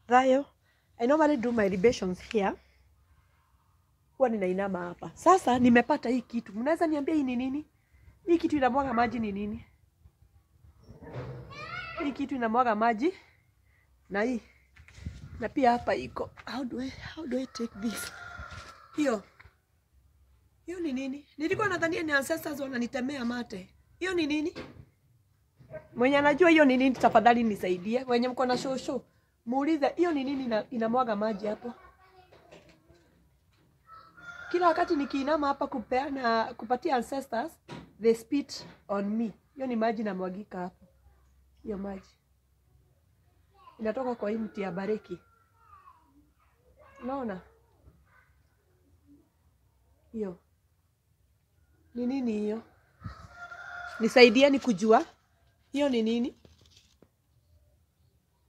Thayo. I normally do my libations here. Huwa ninainama hapa. Sasa nimepata hii kitu. Mnaweza niambia hii ni nini? Hii kitu inamwaga maji ni nini? Hii kitu inamwaga maji na hii na pia hapa iko. How do I, how do I take this? Hiyo hiyo ni nini? Nilikuwa nadhania ni ancestors wananitemea mate. Hiyo ni nini? Mwenye anajua hiyo ni nini, tafadhali nisaidie. Wenye mko na shosho, muulize hiyo ni nini ina, inamwaga maji hapo. Kila wakati nikiinama hapa kupeana kupatia ancestors, they spit on me. Hiyo ni maji namwagika hapo. Hiyo maji inatoka kwa hii mti ya bareki. Unaona hiyo ni nini? Hiyo nisaidieni kujua hiyo ni nini.